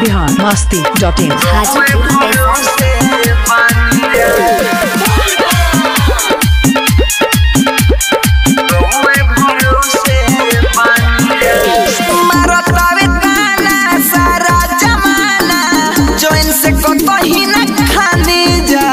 Bihar Masti dot in Hajipur Vaishali मारतावे ताना सारा जमाना जोइन से कतही न खानी जा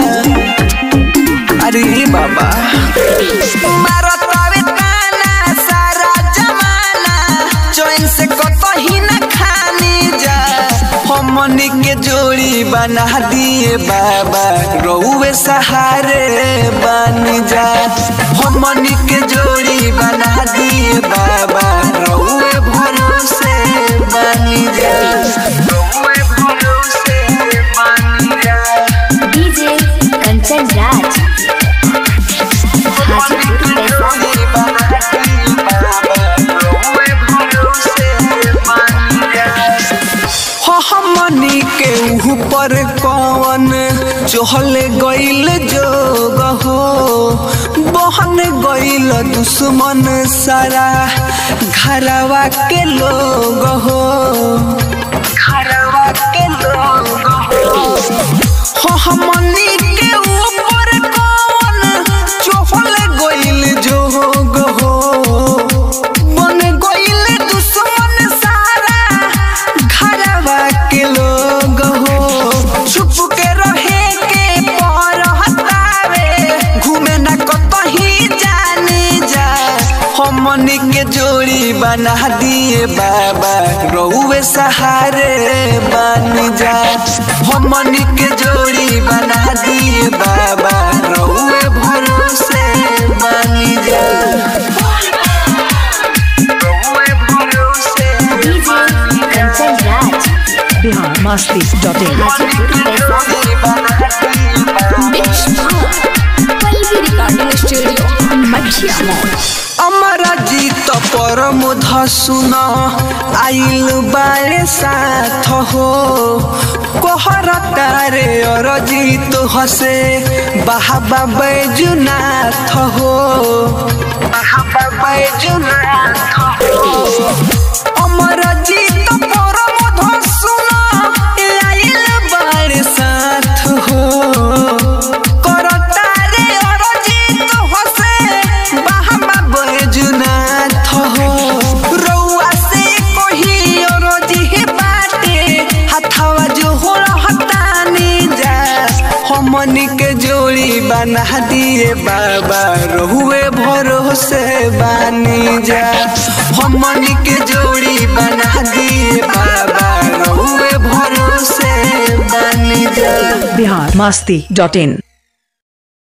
अरे बाबा मारतावे ताना सारा जमाना जोइन से कतही न खानी जा हमनी के जोड़ी बना दिए बाबा रउए सहारे बन जा हमनी के जोड़ी बना दिए बाबा रउए भरोसे बन जा रउए भरोसे बन जा डीजे कंचन राज हाजीपुर वैशाली हमनी के ऊपर कौन चहल गईल जोग हो बहन गईल दुश्मन सारा घरवा के लोग हो घरवा के लोग हो हमनी के ऊपर कौन चहल गईल जोग हो बन गईल दुश्मन सारा घरवा के लोग हो छुप के रहे के पर हतावे घूमे न कतही जाने जा हमनी के जोड़ी बना दिए बाबा रउए सहारे बन जा हमनी के जोड़ी बना दिए बाबा रउए भरोसे बन जा रउए भरोसे DJ Kanchan Raj Bihar Masti dot in Hajipur Vaishali Pallavi recording studio मठिया मॉल अमरा जीत परम धसुन आइल बारे साथ हो कोहर तारे और जीत हसे बाहबा बैजुनाथ हो बाहबा बैजुनाथ हो अमर जीत परम धसुन आइल बारे साथ हो करतारे और जीत हसे बाहबा बैजुनाथ हो रउआ से कोही और जी बाटे हथवा जो हो हतानी जा हमनी के जोड़ी बना दिए बाबा रहुए भरोसे बानी जा हमनी के जोड़ी बना दिए बाबा रहुए भरोसे बानी जा बिहार मस्ती डॉट इन